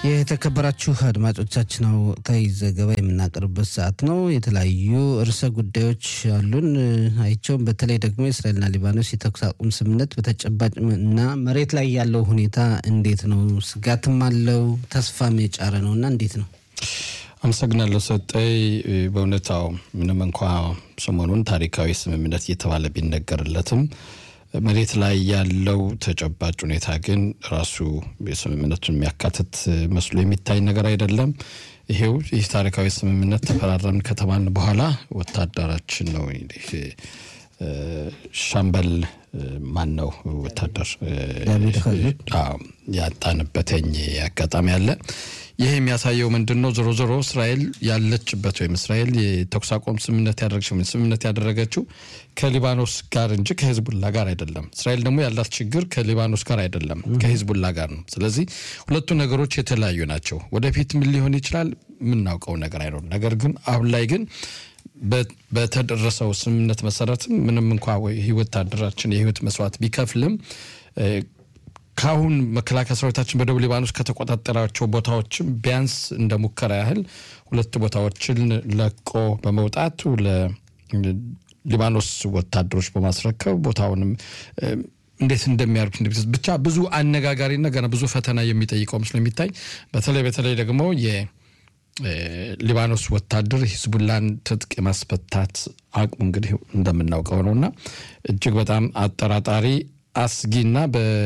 የተከበራችሁ አድማጮቻችን ወቅታዊ ዘገባ የምናቀርብበት ሰዓት ነው። የተለያዩ ርዕሰ ጉዳዮች አሉን። አይቸውም በተለይ ደግሞ የእስራኤልና ሊባኖስ የተኩስ አቁም ስምምነት በተጨባጭ እና መሬት ላይ ያለው ሁኔታ እንዴት ነው? ስጋትም አለው ተስፋም የጫረ ነው እና እንዴት ነው? አመሰግናለሁ ሰጠይ። በእውነታው ምንም እንኳ ሰሞኑን ታሪካዊ ስምምነት እየተባለ ቢነገርለትም መሬት ላይ ያለው ተጨባጭ ሁኔታ ግን ራሱ የስምምነቱን የሚያካትት መስሎ የሚታይ ነገር አይደለም። ይሄው ይህ ታሪካዊ ስምምነት ተፈራረምን ከተባልን በኋላ ወታደራችን ነው እንግዲህ ሻምበል ማን ነው ወታደር ያጣንበትኝ አጋጣሚ አለ። ይህ የሚያሳየው ምንድን ነው? ዞሮ ዞሮ እስራኤል ያለችበት ወይም እስራኤል የተኩስ አቁም ስምምነት ያደረገችው ስምምነት ያደረገችው ከሊባኖስ ጋር እንጂ ከሂዝቡላ ጋር አይደለም። እስራኤል ደግሞ ያላት ችግር ከሊባኖስ ጋር አይደለም፣ ከሂዝቡላ ጋር ነው። ስለዚህ ሁለቱ ነገሮች የተለያዩ ናቸው። ወደፊት ምን ሊሆን ይችላል የምናውቀው ነገር አይኖርም። ነገር ግን አሁን ላይ ግን በተደረሰው ስምምነት መሰረትም ምንም እንኳ ወታደራችን የህይወት መስዋዕት ቢከፍልም ከአሁን መከላከያ ሰራዊታችን በደቡብ ሊባኖስ ከተቆጣጠራቸው ቦታዎችም ቢያንስ እንደ ሙከራ ያህል ሁለት ቦታዎችን ለቆ በመውጣቱ ለሊባኖስ ወታደሮች በማስረከብ ቦታውንም እንዴት እንደሚያደርጉት ብቻ ብዙ አነጋጋሪና ገና ብዙ ፈተና የሚጠይቀው ምስሉ የሚታይ በተለይ በተለይ ደግሞ የሊባኖስ ወታደር ሂዝቡላን ትጥቅ የማስፈታት አቅሙ እንግዲህ እንደምናውቀው ነው እና እጅግ በጣም አጠራጣሪ አስጊና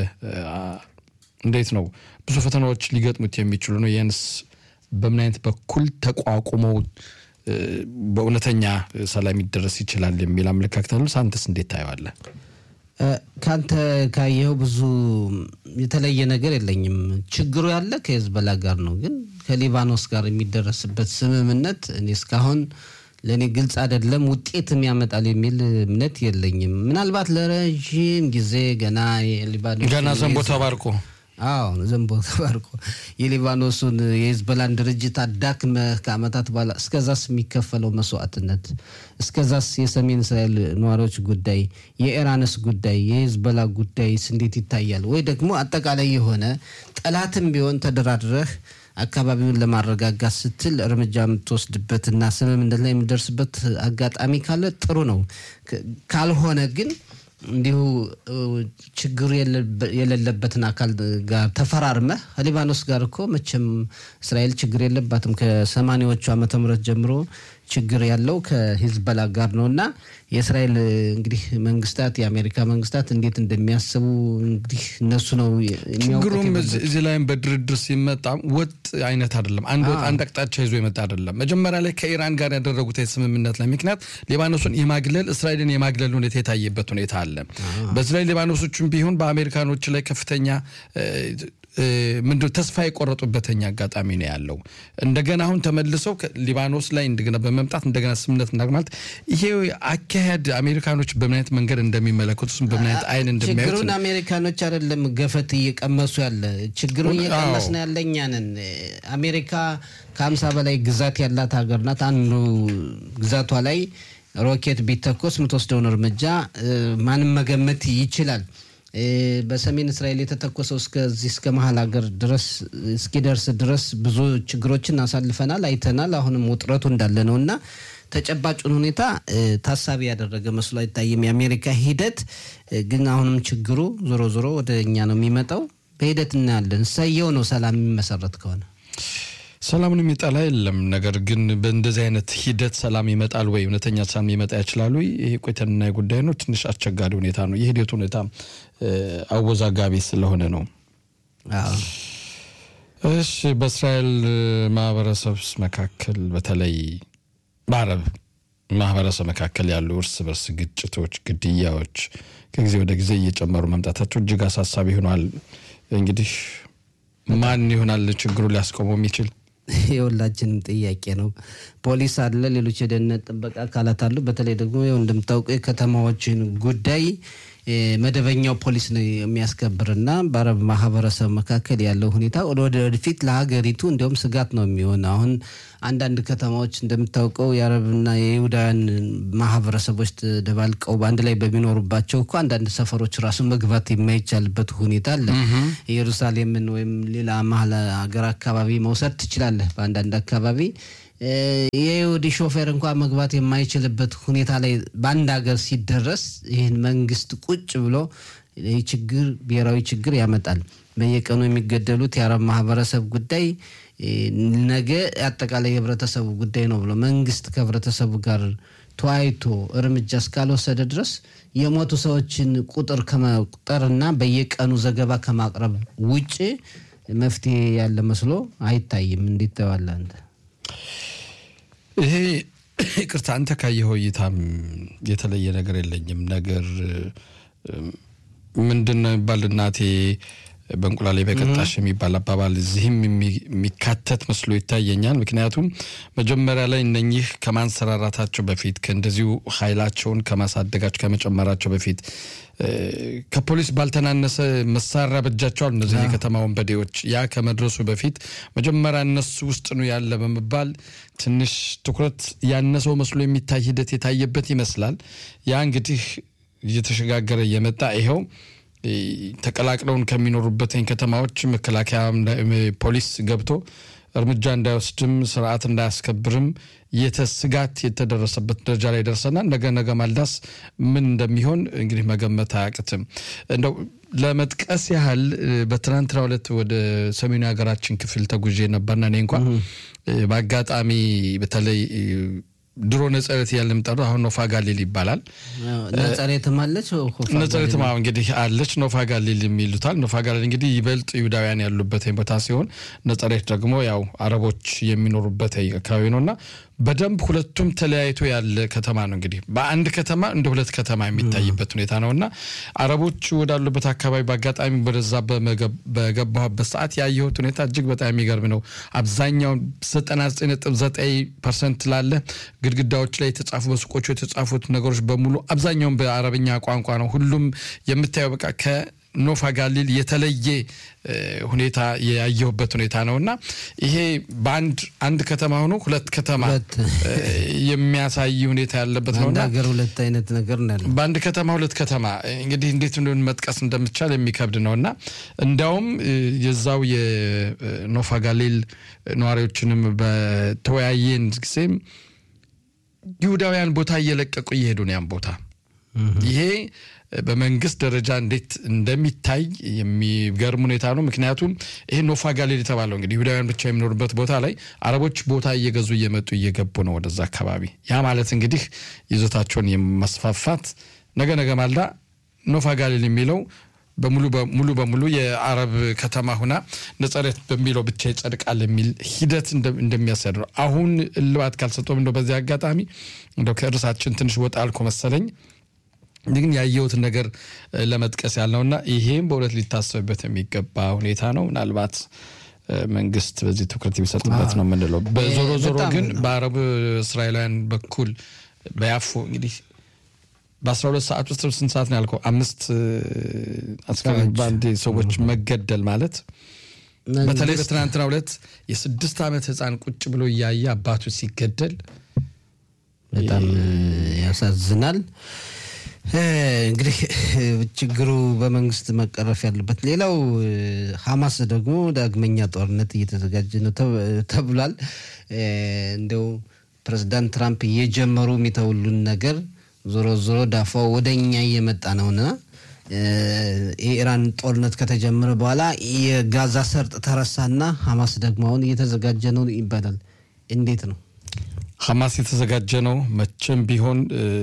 እንዴት ነው ብዙ ፈተናዎች ሊገጥሙት የሚችሉ ነው። ይህንስ በምን አይነት በኩል ተቋቁመው በእውነተኛ ሰላም ይደረስ ይችላል የሚል አመለካከት አሉ። ሳንተስ እንዴት ታየዋለህ? ከአንተ ካየኸው ብዙ የተለየ ነገር የለኝም። ችግሩ ያለ ከሄዝቦላ ጋር ነው። ግን ከሊባኖስ ጋር የሚደረስበት ስምምነት እኔ እስካሁን ለእኔ ግልጽ አይደለም። ውጤትም ያመጣል የሚል እምነት የለኝም። ምናልባት ለረዥም ጊዜ ገና የሊባኖስ ገና ዘንቦ ተባርቆ አዎ ዘንቦ ተባርቆ የሊባኖሱን የሂዝቦላን ድርጅት አዳክመህ ከዓመታት በኋላ እስከዛስ የሚከፈለው መስዋዕትነት፣ እስከዛስ የሰሜን እስራኤል ነዋሪዎች ጉዳይ፣ የኢራንስ ጉዳይ፣ የሂዝቦላ ጉዳይስ እንዴት ይታያል? ወይ ደግሞ አጠቃላይ የሆነ ጠላትም ቢሆን ተደራድረህ አካባቢውን ለማረጋጋት ስትል እርምጃ የምትወስድበትና ስምምነት ላይ የምደርስበት አጋጣሚ ካለ ጥሩ ነው። ካልሆነ ግን እንዲሁ ችግሩ የሌለበትን አካል ጋር ተፈራርመህ ከሊባኖስ ጋር እኮ መቼም እስራኤል ችግር የለባትም። ከሰማኒያዎቹ ዓመተ ምህረት ጀምሮ ችግር ያለው ከሂዝቦላ ጋር ነው እና የእስራኤል እንግዲህ መንግስታት የአሜሪካ መንግስታት እንዴት እንደሚያስቡ እንግዲህ እነሱ ነው ችግሩም እዚህ ላይም በድርድር ሲመጣ ወጥ አይነት አይደለም። አንድ ወጥ አንድ አቅጣጫ ይዞ የመጣ አይደለም። መጀመሪያ ላይ ከኢራን ጋር ያደረጉት የስምምነት ላይ ምክንያት ሊባኖሱን የማግለል እስራኤልን የማግለል ሁኔታ የታየበት ሁኔታ አለ። በዚህ ላይ ሊባኖሶችም ቢሆን በአሜሪካኖች ላይ ከፍተኛ ምንድን ተስፋ የቆረጡበተኛ አጋጣሚ ነው ያለው። እንደገና አሁን ተመልሰው ሊባኖስ ላይ እንደገና በመምጣት እንደገና ስምምነት ማለት ይሄ አካሄድ አሜሪካኖች በምን አይነት መንገድ እንደሚመለከቱ በምን አይነት አይን እንደሚያዩት ችግሩን አሜሪካኖች አይደለም ገፈት እየቀመሱ ያለ ችግሩን እየቀመስን ያለ እኛ ነን። አሜሪካ ከሀምሳ በላይ ግዛት ያላት ሀገር ናት። አንዱ ግዛቷ ላይ ሮኬት ቢተኮስ የምትወስደውን እርምጃ ማንም መገመት ይችላል። በሰሜን እስራኤል የተተኮሰው እስከዚህ እስከ መሀል ሀገር ድረስ እስኪደርስ ድረስ ብዙ ችግሮችን አሳልፈናል፣ አይተናል። አሁንም ውጥረቱ እንዳለ ነው እና ተጨባጩን ሁኔታ ታሳቢ ያደረገ መስሎ አይታይም። የአሜሪካ ሂደት ግን አሁንም ችግሩ ዞሮ ዞሮ ወደ እኛ ነው የሚመጣው። በሂደት እናያለን። ሰየው ነው ሰላም የሚመሰረት ከሆነ ሰላምን የሚጠላ የለም። ነገር ግን በእንደዚህ አይነት ሂደት ሰላም ይመጣል ወይ? እውነተኛ ሰላም ሊመጣ ይችላሉ? ይሄ ቆይተንና ጉዳይ ነው። ትንሽ አስቸጋሪ ሁኔታ ነው። የሂደቱ ሁኔታ አወዛጋቢ ስለሆነ ነው። እሺ፣ በእስራኤል ማህበረሰብ መካከል በተለይ በአረብ ማህበረሰብ መካከል ያሉ እርስ በርስ ግጭቶች፣ ግድያዎች ከጊዜ ወደ ጊዜ እየጨመሩ መምጣታቸው እጅግ አሳሳቢ ሆኗል። እንግዲህ ማን ይሆናል ችግሩ ሊያስቆመው የሚችል? የሁላችንም ጥያቄ ነው። ፖሊስ አለ፣ ሌሎች የደህንነት ጥበቃ አካላት አሉ። በተለይ ደግሞ ያው እንደምታውቀው የከተማዎችን ጉዳይ መደበኛው ፖሊስ ነው የሚያስከብርና በአረብ ማህበረሰብ መካከል ያለው ሁኔታ ወደፊት ለሀገሪቱ እንዲሁም ስጋት ነው የሚሆን። አሁን አንዳንድ ከተማዎች እንደምታውቀው የአረብና የይሁዳውያን ማህበረሰቦች ተደባልቀው በአንድ ላይ በሚኖሩባቸው እኮ አንዳንድ ሰፈሮች ራሱ መግባት የማይቻልበት ሁኔታ አለ። ኢየሩሳሌምን ወይም ሌላ መሀል ሀገር አካባቢ መውሰድ ትችላለህ። በአንዳንድ አካባቢ የይሁዲ ሾፌር እንኳ መግባት የማይችልበት ሁኔታ ላይ በአንድ ሀገር ሲደረስ ይህን መንግስት ቁጭ ብሎ ይህ ችግር ብሔራዊ ችግር ያመጣል። በየቀኑ የሚገደሉት የአረብ ማህበረሰብ ጉዳይ ነገ አጠቃላይ የህብረተሰቡ ጉዳይ ነው ብሎ መንግስት ከህብረተሰቡ ጋር ተወያይቶ እርምጃ እስካልወሰደ ድረስ የሞቱ ሰዎችን ቁጥር ከመቁጠርና በየቀኑ ዘገባ ከማቅረብ ውጭ መፍትሄ ያለ መስሎ አይታይም። እንዴት ተባለ አንተ? ይሄ ይቅርታ፣ አንተ ካየኸው እይታም የተለየ ነገር የለኝም። ነገር ምንድን ነው የሚባል እናቴ በእንቁላሌ በቀጣሽ የሚባል አባባል እዚህም የሚካተት መስሎ ይታየኛል። ምክንያቱም መጀመሪያ ላይ እነኚህ ከማንሰራራታቸው በፊት ከእንደዚሁ ኃይላቸውን ከማሳደጋቸው ከመጨመራቸው በፊት ከፖሊስ ባልተናነሰ መሳሪያ በእጃቸዋል እነዚህ የከተማ ወንበዴዎች። ያ ከመድረሱ በፊት መጀመሪያ እነሱ ውስጥ ነው ያለ በመባል ትንሽ ትኩረት ያነሰው መስሎ የሚታይ ሂደት የታየበት ይመስላል። ያ እንግዲህ እየተሸጋገረ እየመጣ ይኸው ተቀላቅለውን ከሚኖሩበት ከተማዎች መከላከያ ፖሊስ ገብቶ እርምጃ እንዳይወስድም ስርዓት እንዳያስከብርም ስጋት የተደረሰበት ደረጃ ላይ ደርሰናል። ነገ ነገ ማልዳስ ምን እንደሚሆን እንግዲህ መገመት አያቅትም። እንደው ለመጥቀስ ያህል በትናንትናው ዕለት ወደ ሰሜኑ ሀገራችን ክፍል ተጉዤ ነበርና እኔ እንኳ በአጋጣሚ በተለይ ድሮ ነጸሬት እያልን የምጠራው አሁን ኖፋ ጋሊል ይባላል። ነጸሬትም አለች ነጸሬትም እንግዲህ አለች። ኖፋ ጋሊል የሚሉታል። ኖፋ ጋሊል እንግዲህ ይበልጥ ይሁዳውያን ያሉበት ቦታ ሲሆን ነጸሬት ደግሞ ያው አረቦች የሚኖሩበት አካባቢ ነው እና በደንብ ሁለቱም ተለያይቶ ያለ ከተማ ነው። እንግዲህ በአንድ ከተማ እንደ ሁለት ከተማ የሚታይበት ሁኔታ ነው እና አረቦች ወዳሉበት አካባቢ በአጋጣሚ ወደዛ በገባሁበት ሰዓት ያየሁት ሁኔታ እጅግ በጣም የሚገርም ነው። አብዛኛው 99.9 ፐርሰንት ላለ ግድግዳዎች ላይ የተጻፉ በሱቆቹ የተጻፉት ነገሮች በሙሉ አብዛኛውን በአረብኛ ቋንቋ ነው። ሁሉም የምታየው በቃ ከኖፋ ጋሊል የተለየ ሁኔታ ያየሁበት ሁኔታ ነው እና ይሄ በአንድ አንድ ከተማ ሆኖ ሁለት ከተማ የሚያሳይ ሁኔታ ያለበት ነው። ሀገር ሁለት አይነት ነገር ነው። በአንድ ከተማ ሁለት ከተማ እንግዲህ እንዴት እንደሆነ መጥቀስ እንደምቻል የሚከብድ ነው እና እንዲያውም የዛው የኖፋ ጋሊል ነዋሪዎችንም በተወያየን ጊዜም ይሁዳውያን ቦታ እየለቀቁ እየሄዱ ነው ያን ቦታ ይሄ በመንግስት ደረጃ እንዴት እንደሚታይ የሚገርም ሁኔታ ነው። ምክንያቱም ይሄ ኖፋ ጋሊል የተባለው እንግዲህ ይሁዳውያን ብቻ የሚኖሩበት ቦታ ላይ አረቦች ቦታ እየገዙ እየመጡ እየገቡ ነው ወደዛ አካባቢ። ያ ማለት እንግዲህ ይዞታቸውን የማስፋፋት ነገ ነገ ማልዳ ኖፋ ጋሊል የሚለው ሙሉ በሙሉ የአረብ ከተማ ሁና ነጸሬት በሚለው ብቻ ይጸድቃል የሚል ሂደት እንደሚያሳድ ነው። አሁን እልባት ካልሰጠም እንደው በዚህ አጋጣሚ እንደው ከእርሳችን ትንሽ ወጣ አልኮ መሰለኝ ግን ያየሁትን ነገር ለመጥቀስ ያልነውና ይሄም በእውነት ሊታሰብበት የሚገባ ሁኔታ ነው። ምናልባት መንግስት በዚህ ትኩረት የሚሰጥበት ነው የምንለው። በዞሮ ዞሮ ግን በአረብ እስራኤላውያን በኩል በያፎ እንግዲህ በአስራ ሁለት ሰዓት ውስጥ ስንት ሰዓት ነው ያልከው? አምስት አስከሬን በአንድ ሰዎች መገደል ማለት በተለይ በትናንትናው ዕለት የስድስት ዓመት ህፃን ቁጭ ብሎ እያየ አባቱ ሲገደል በጣም ያሳዝናል። እንግዲህ ችግሩ በመንግስት መቀረፍ ያለበት። ሌላው ሀማስ ደግሞ ዳግመኛ ጦርነት እየተዘጋጀ ነው ተብሏል። እንደው ፕሬዚዳንት ትራምፕ እየጀመሩ የሚተውሉን ነገር ዞሮ ዞሮ ዳፋው ወደ እኛ እየመጣ ነውና የኢራን ጦርነት ከተጀመረ በኋላ የጋዛ ሰርጥ ተረሳና ሀማስ ደግሞ አሁን እየተዘጋጀ ነው ይባላል። እንዴት ነው ሀማስ የተዘጋጀ ነው? መቼም ቢሆን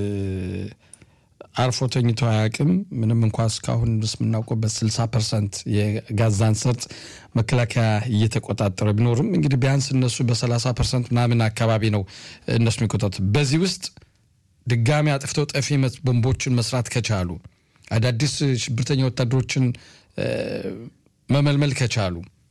አርፎ ተኝቶ አያውቅም። ምንም እንኳ እስካሁን ድረስ የምናውቀው ስልሳ ፐርሰንት የጋዛን ሰርጥ መከላከያ እየተቆጣጠረ ቢኖርም እንግዲህ ቢያንስ እነሱ በሰላሳ ፐርሰንት ምናምን አካባቢ ነው እነሱ የሚቆጣጠሩ። በዚህ ውስጥ ድጋሚ አጥፍተው ጠፊ ቦምቦችን መስራት ከቻሉ አዳዲስ ሽብርተኛ ወታደሮችን መመልመል ከቻሉ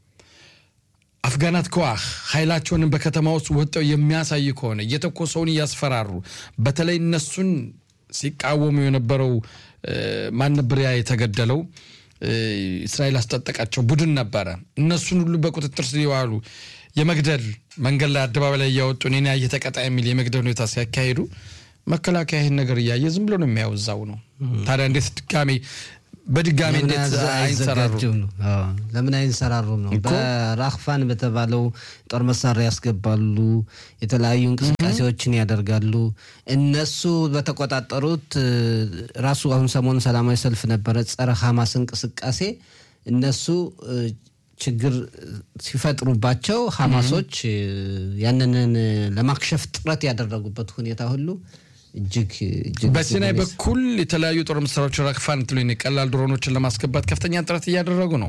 አፍጋናት ከዋህ ኃይላቸውንም በከተማ ውስጥ ወጠው የሚያሳይ ከሆነ እየተኮሰውን እያስፈራሩ በተለይ እነሱን ሲቃወሙ የነበረው ማን ነበር ያ የተገደለው? እስራኤል አስጠጠቃቸው ቡድን ነበረ። እነሱን ሁሉ በቁጥጥር ስር የዋሉ የመግደል መንገድ ላይ አደባባይ ላይ እያወጡ እኔን ያየ ተቀጣ የሚል የመግደል ሁኔታ ሲያካሂዱ መከላከያ ይህን ነገር እያየ ዝም ብሎ ነው የሚያወዛው ነው። ታዲያ እንዴት ድጋሜ በድጋሚ እንዴት አይንሰራሩም ነው? ለምን አይንሰራሩም ነው? በራክፋን በተባለው ጦር መሳሪያ ያስገባሉ፣ የተለያዩ እንቅስቃሴዎችን ያደርጋሉ። እነሱ በተቆጣጠሩት ራሱ አሁን ሰሞኑን ሰላማዊ ሰልፍ ነበረ፣ ጸረ ሐማስ እንቅስቃሴ እነሱ ችግር ሲፈጥሩባቸው ሐማሶች ያንንን ለማክሸፍ ጥረት ያደረጉበት ሁኔታ ሁሉ እጅግ እጅግ በሲናይ በኩል የተለያዩ ጦር መሳሪያዎች ራክፋን ትሉ ቀላል ድሮኖችን ለማስገባት ከፍተኛ ጥረት እያደረጉ ነው።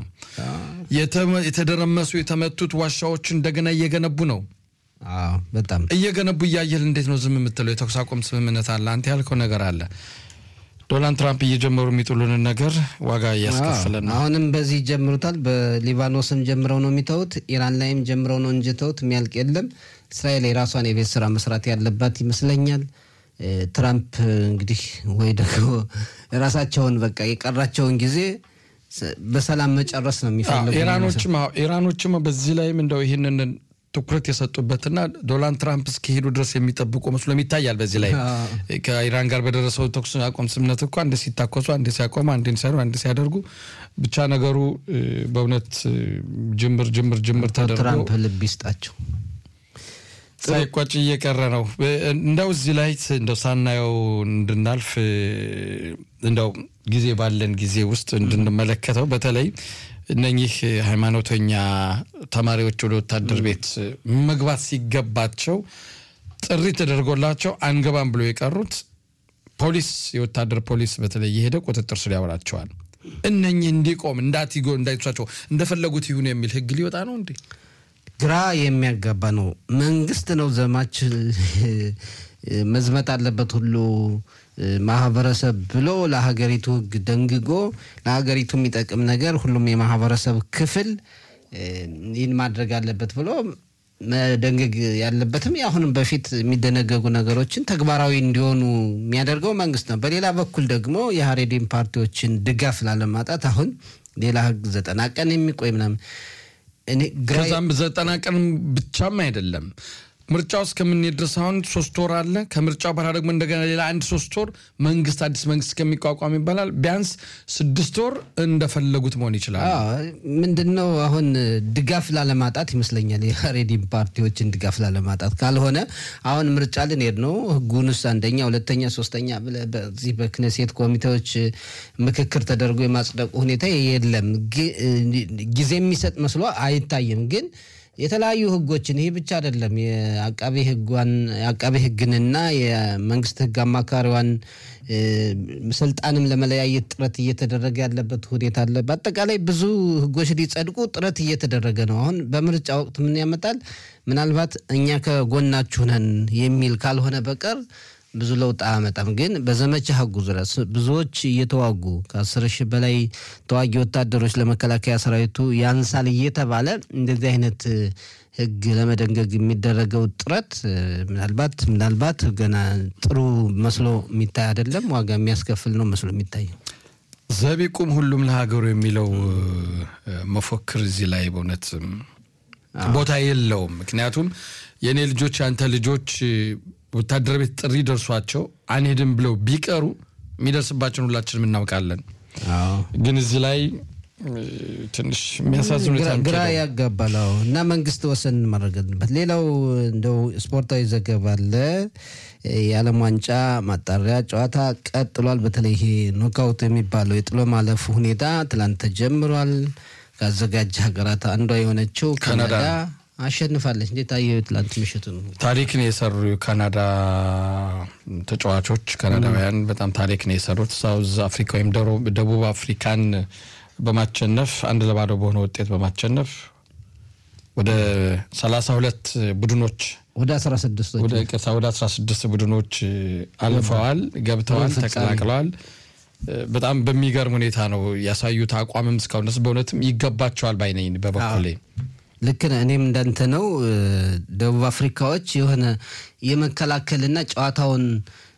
የተደረመሱ የተመቱት ዋሻዎች እንደገና እየገነቡ ነው። በጣም እየገነቡ እያየል እንዴት ነው ዝም የምትለው? የተኩስ አቁም ስምምነት አለ፣ አንተ ያልከው ነገር አለ። ዶናልድ ትራምፕ እየጀመሩ የሚጥሉንን ነገር ዋጋ እያስከፍለን ነው። አሁንም በዚህ ይጀምሩታል። በሊባኖስም ጀምረው ነው የሚተውት፣ ኢራን ላይም ጀምረው ነው እንጂ ተውት የሚያልቅ የለም። እስራኤል የራሷን የቤት ስራ መስራት ያለባት ይመስለኛል። ትራምፕ እንግዲህ ወይ ደግሞ ራሳቸውን በቃ የቀራቸውን ጊዜ በሰላም መጨረስ ነው የሚፈልጉ። ኢራኖችም ኢራኖችም በዚህ ላይም እንደው ይህንን ትኩረት የሰጡበትና ዶናልድ ትራምፕ እስኪሄዱ ድረስ የሚጠብቁ መስሎም ይታያል። በዚህ ላይ ከኢራን ጋር በደረሰው ተኩስ አቁም ስምምነት እኮ አንድ ሲታኮሱ፣ አንድ ሲያቆሙ፣ አንድ ሲያሩ፣ አንድ ሲያደርጉ ብቻ ነገሩ በእውነት ጅምር ጅምር ጅምር ተደርጎ ትራምፕ ልብ ይስጣቸው። ሳይቋጭ እየቀረ ነው። እንደው እዚህ ላይ እንደው ሳናየው እንድናልፍ እንደው ጊዜ ባለን ጊዜ ውስጥ እንድንመለከተው በተለይ እነኚህ ሃይማኖተኛ ተማሪዎች ወደ ወታደር ቤት መግባት ሲገባቸው ጥሪ ተደርጎላቸው አንገባም ብሎ የቀሩት ፖሊስ የወታደር ፖሊስ በተለይ የሄደ ቁጥጥር ስር ያውላቸዋል። እነኚህ እንዲቆም እንዳትጎ እንዳይቷቸው እንደፈለጉት ይሁኑ የሚል ህግ ሊወጣ ነው እንዴ? ግራ የሚያጋባ ነው። መንግስት ነው ዘማች መዝመት አለበት ሁሉ ማህበረሰብ ብሎ ለሀገሪቱ ህግ ደንግጎ ለሀገሪቱ የሚጠቅም ነገር ሁሉም የማህበረሰብ ክፍል ይህን ማድረግ አለበት ብሎ መደንገግ ያለበትም አሁንም በፊት የሚደነገጉ ነገሮችን ተግባራዊ እንዲሆኑ የሚያደርገው መንግስት ነው። በሌላ በኩል ደግሞ የሀሬዲን ፓርቲዎችን ድጋፍ ላለማጣት አሁን ሌላ ህግ ዘጠና ቀን የሚቆይ ምናምን ከዛም ዘጠና ቀን ብቻም አይደለም ምርጫው እስከምንሄድ ድረስ አሁን ሶስት ወር አለ። ከምርጫው በኋላ ደግሞ እንደገና ሌላ አንድ ሶስት ወር መንግስት አዲስ መንግስት እስከሚቋቋም ይባላል። ቢያንስ ስድስት ወር እንደፈለጉት መሆን ይችላል። ምንድን ነው አሁን ድጋፍ ላለማጣት ይመስለኛል፣ የሬዲም ፓርቲዎችን ድጋፍ ላለማጣት ካልሆነ አሁን ምርጫ ልንሄድ ነው። ህጉንስ አንደኛ፣ ሁለተኛ፣ ሶስተኛ ብለህ በዚህ በክነሴት ኮሚቴዎች ምክክር ተደርጎ የማጽደቁ ሁኔታ የለም። ጊዜ የሚሰጥ መስሎ አይታይም ግን የተለያዩ ህጎችን ይህ ብቻ አይደለም። የአቃቤ ህጓን የአቃቤ ህግንና የመንግስት ህግ አማካሪዋን ስልጣንም ለመለያየት ጥረት እየተደረገ ያለበት ሁኔታ አለ። በአጠቃላይ ብዙ ህጎች ሊጸድቁ ጥረት እየተደረገ ነው። አሁን በምርጫ ወቅት ምን ያመጣል? ምናልባት እኛ ከጎናችሁ ነን የሚል ካልሆነ በቀር ብዙ ለውጥ አያመጣም። ግን በዘመቻ ህጉ ዙሪያ ብዙዎች እየተዋጉ ከአስር ሺህ በላይ ተዋጊ ወታደሮች ለመከላከያ ሰራዊቱ ያንሳል እየተባለ እንደዚህ አይነት ህግ ለመደንገግ የሚደረገው ጥረት ምናልባት ምናልባት ገና ጥሩ መስሎ የሚታይ አይደለም። ዋጋ የሚያስከፍል ነው መስሎ የሚታየው። ዘቢቁም ሁሉም ለሀገሩ የሚለው መፎክር እዚህ ላይ በእውነት ቦታ የለውም። ምክንያቱም የእኔ ልጆች የአንተ ልጆች ወታደር ቤት ጥሪ ደርሷቸው አንሄድም ብለው ቢቀሩ የሚደርስባቸውን ሁላችንም እናውቃለን። ግን እዚህ ላይ ትንሽ የሚያሳዝን ሁኔታ ግራ ያጋባል እና መንግስት ወሰን ማድረግ አለበት። ሌላው እንደው ስፖርታዊ ዘገባ አለ። የዓለም ዋንጫ ማጣሪያ ጨዋታ ቀጥሏል። በተለይ ይሄ ኖካውት የሚባለው የጥሎ ማለፍ ሁኔታ ትላንት ተጀምሯል። ከአዘጋጅ ሀገራት አንዷ የሆነችው ካናዳ አሸንፋለች። እንዴት አየሁ? ትላንት ምሽቱ ነው ታሪክን የሰሩ የካናዳ ተጫዋቾች ካናዳውያን በጣም ታሪክን የሰሩት ሳውዝ አፍሪካ ወይም ደቡብ አፍሪካን በማቸነፍ አንድ ለባዶ በሆነ ውጤት በማቸነፍ ወደ ሰላሳ ሁለት ቡድኖች ወደ አስራ ስድስት ወደ ቅርታ ወደ አስራ ስድስት ቡድኖች አልፈዋል፣ ገብተዋል፣ ተቀላቅለዋል። በጣም በሚገርም ሁኔታ ነው ያሳዩት አቋምም እስካሁን ድረስ በእውነትም ይገባቸዋል ባይነኝ በበኩሌ ልክ ነህ። እኔም እንዳንተ ነው። ደቡብ አፍሪካዎች የሆነ የመከላከልና ጨዋታውን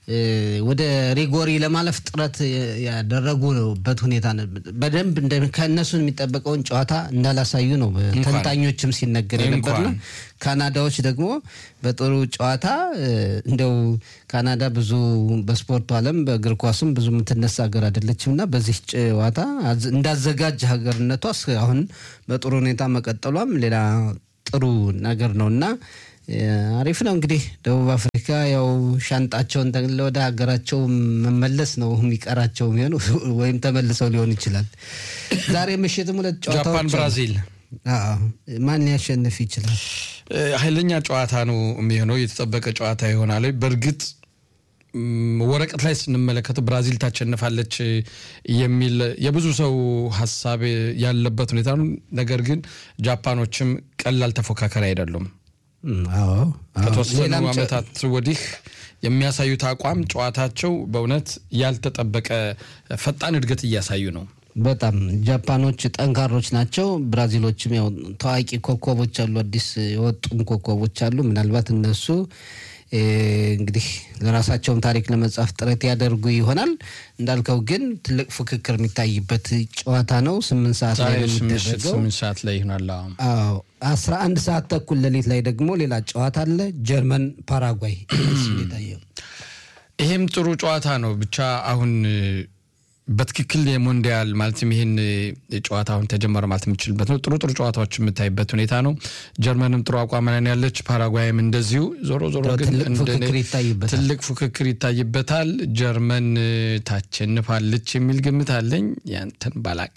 ወደ ሪጎሪ ለማለፍ ጥረት ያደረጉበት ሁኔታ በደንብ ከእነሱን የሚጠበቀውን ጨዋታ እንዳላሳዩ ነው ተንታኞችም ሲነገር የነበርና ካናዳዎች ደግሞ በጥሩ ጨዋታ እንደው ካናዳ ብዙ በስፖርቱ ዓለም በእግር ኳስም ብዙ የምትነሳ ሀገር አይደለችም እና በዚህ ጨዋታ እንዳዘጋጅ ሀገርነቷ አሁን በጥሩ ሁኔታ መቀጠሏም ሌላ ጥሩ ነገር ነው እና አሪፍ ነው እንግዲህ ደቡብ አፍሪካ ያው ሻንጣቸውን ጠቅልለው ወደ ሀገራቸው መመለስ ነው የሚቀራቸው የሚሆኑ ወይም ተመልሰው ሊሆን ይችላል። ዛሬ ምሽትም ሁለት ጨዋታዎች ጃፓን ብራዚል ማን ሊያሸንፍ ይችላል? ኃይለኛ ጨዋታ ነው የሚሆነው። የተጠበቀ ጨዋታ ይሆናል። በእርግጥ ወረቀት ላይ ስንመለከተው ብራዚል ታሸንፋለች የሚል የብዙ ሰው ሀሳብ ያለበት ሁኔታ ነው። ነገር ግን ጃፓኖችም ቀላል ተፎካካሪ አይደሉም። ከተወሰኑ ዓመታት ወዲህ የሚያሳዩት አቋም ጨዋታቸው በእውነት ያልተጠበቀ ፈጣን እድገት እያሳዩ ነው። በጣም ጃፓኖች ጠንካሮች ናቸው። ብራዚሎችም ያው ታዋቂ ኮከቦች አሉ፣ አዲስ የወጡም ኮከቦች አሉ። ምናልባት እነሱ እንግዲህ ለራሳቸውም ታሪክ ለመጻፍ ጥረት ያደርጉ ይሆናል። እንዳልከው ግን ትልቅ ፉክክር የሚታይበት ጨዋታ ነው። ስምንት ሰዓት ላይ ነው የሚደረገው። ስምንት ሰዓት ላይ ይሆናል። አዎ አስራ አንድ ሰዓት ተኩል ሌሊት ላይ ደግሞ ሌላ ጨዋታ አለ። ጀርመን ፓራጓይ የታየው ይሄም ጥሩ ጨዋታ ነው። ብቻ አሁን በትክክል የሞንዲያል ማለትም ይህን ጨዋታ አሁን ተጀመረ ማለት የምችልበት ነው። ጥሩ ጥሩ ጨዋታዎች የምታይበት ሁኔታ ነው። ጀርመንም ጥሩ አቋም ላይ ያለች፣ ፓራጓይም እንደዚሁ። ዞሮ ዞሮ ግን ትልቅ ፉክክር ይታይበታል። ጀርመን ታሸንፋለች የሚል ግምት አለኝ። ያንተን ባላቅ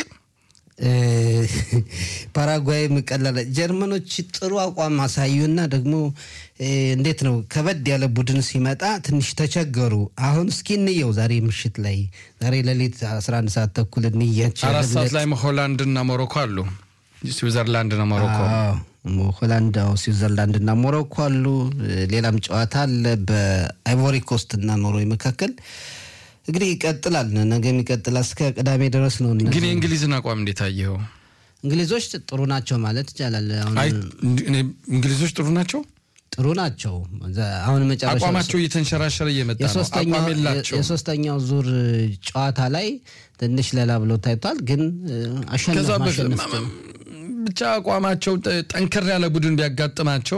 ፓራጓይ ቀላል ጀርመኖች ጥሩ አቋም አሳዩና ደግሞ እንዴት ነው ከበድ ያለ ቡድን ሲመጣ ትንሽ ተቸገሩ። አሁን እስኪ እንየው ዛሬ ምሽት ላይ ዛሬ ሌሊት 11 ሰዓት ተኩል እንያቸው። አራት ሰዓት ላይ ሆላንድና ሞሮኮ አሉ። ስዊዘርላንድና ሞሮኮ ሆላንድ፣ ስዊዘርላንድና ሞሮኮ አሉ። ሌላም ጨዋታ አለ በአይቮሪ ኮስት እና ኖርዌይ መካከል እንግዲህ ይቀጥላል። ነገም ይቀጥላል እስከ ቅዳሜ ድረስ ነው። ግን የእንግሊዝን አቋም እንዴት አየኸው? እንግሊዞች ጥሩ ናቸው ማለት ይቻላል። እንግሊዞች ጥሩ ናቸው ጥሩ ናቸው። አሁን መጨረሻ አቋማቸው እየተንሸራሸረ እየመጣ ነው። አቋም የላቸው። የሶስተኛው ዙር ጨዋታ ላይ ትንሽ ለላ ብሎ ታይቷል። ግን አሸነፍ ብቻ አቋማቸው ጠንከር ያለ ቡድን ቢያጋጥማቸው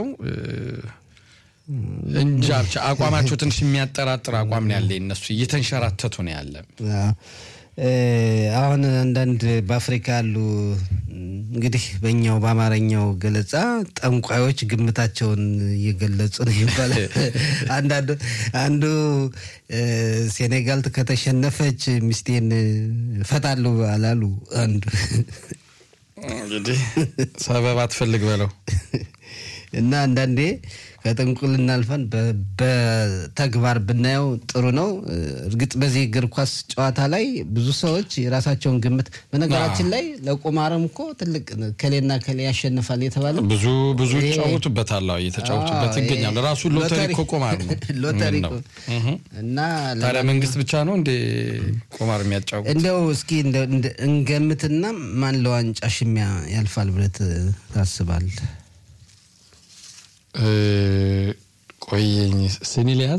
እንጃ ብቻ አቋማቸው ትንሽ የሚያጠራጥር አቋም ነው ያለ። እነሱ እየተንሸራተቱ ነው ያለ። አሁን አንዳንድ በአፍሪካ ያሉ እንግዲህ በኛው በአማርኛው ገለጻ ጠንቋዮች ግምታቸውን እየገለጹ ነው ይባላል። አንዳንዱ አንዱ ሴኔጋል ከተሸነፈች ሚስቴን ፈታለሁ አላሉ። አንዱ እንግዲህ ሰበብ አትፈልግ በለው እና አንዳንዴ ከጥንቁልና አልፈን በተግባር ብናየው ጥሩ ነው። እርግጥ በዚህ እግር ኳስ ጨዋታ ላይ ብዙ ሰዎች የራሳቸውን ግምት በነገራችን ላይ ለቁማርም እኮ ትልቅ ከሌና ከሌ ያሸንፋል የተባለ ብዙ ብዙ ይጫወቱበታል፣ እየተጫወቱበት ይገኛል። ራሱ ሎተሪ እኮ ቁማር ነው። ሎተሪ እና ታዲያ መንግስት ብቻ ነው እንደ ቁማር የሚያጫውት? እንደው እስኪ እንገምትና ማን ለዋንጫ ሽሚያ ያልፋል ብለህ ታስባለህ? ቆየኝ ስኒ ሊያዝ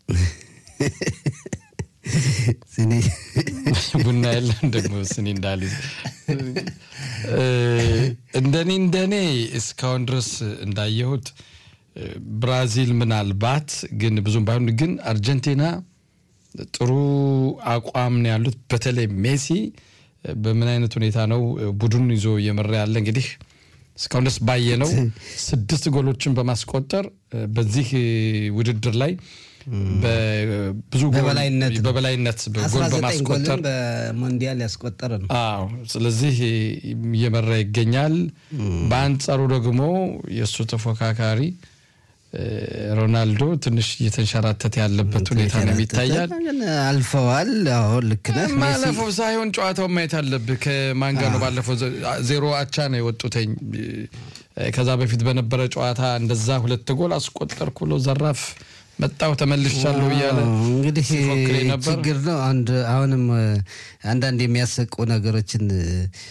ቡና የለም ደግሞ ስኒ እንዳልይዝ እንደኔ እንደኔ እስካሁን ድረስ እንዳየሁት ብራዚል ምናልባት ግን ብዙም ባይሆን ግን አርጀንቲና ጥሩ አቋም ነው ያሉት። በተለይ ሜሲ በምን አይነት ሁኔታ ነው ቡድኑን ይዞ እየመራ ያለ እንግዲህ እስካሁን ደስ ባየነው ስድስት ጎሎችን በማስቆጠር በዚህ ውድድር ላይ ብዙ በበላይነት ጎል በማስቆጠር በሞንዲያል ያስቆጠረ ነው። አዎ፣ ስለዚህ እየመራ ይገኛል። በአንጻሩ ደግሞ የእሱ ተፎካካሪ ሮናልዶ ትንሽ እየተንሸራተተ ያለበት ሁኔታ ነው የሚታያል። አልፈዋል። አዎ ልክ ነህ። ማለፈው ሳይሆን ጨዋታውን ማየት አለብህ። ከማን ጋር ነው? ባለፈው ዜሮ አቻ ነው የወጡተኝ። ከዛ በፊት በነበረ ጨዋታ እንደዛ ሁለት ጎል አስቆጠርኩ ብሎ ዘራፍ መጣው ተመልሻለሁ እያለ እንግዲህ ችግር ነው። አንድ አሁንም አንዳንድ የሚያሰቁ ነገሮችን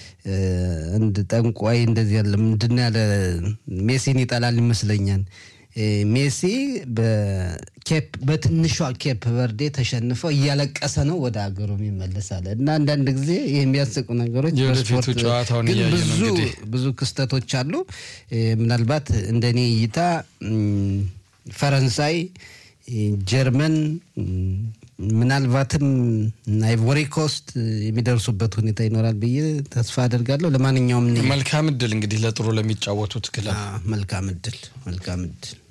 እንድ ጠንቋይ እንደዚህ ያለ ምንድን ያለ ሜሲን ይጠላል ይመስለኛል ሜሲ በኬፕ በትንሿ ኬፕ ቨርዴ ተሸንፈው እያለቀሰ ነው ወደ ሀገሩ ይመለሳል እና አንዳንድ ጊዜ የሚያስቁ ነገሮች የወደፊቱ በስፖርት ጨዋታውን ግን እያየን ነው ብዙ እንግዲህ። ብዙ ክስተቶች አሉ። ምናልባት እንደኔ እይታ ም፣ ፈረንሳይ፣ ጀርመን ም፣ ምናልባትም አይቮሪ ኮስት የሚደርሱበት ሁኔታ ይኖራል ብዬ ተስፋ አደርጋለሁ። ለማንኛውም እኔ- መልካም እድል እንግዲህ ለጥሩ ለሚጫወቱት ክለብ አ፣ መልካም እድል መልካም እድል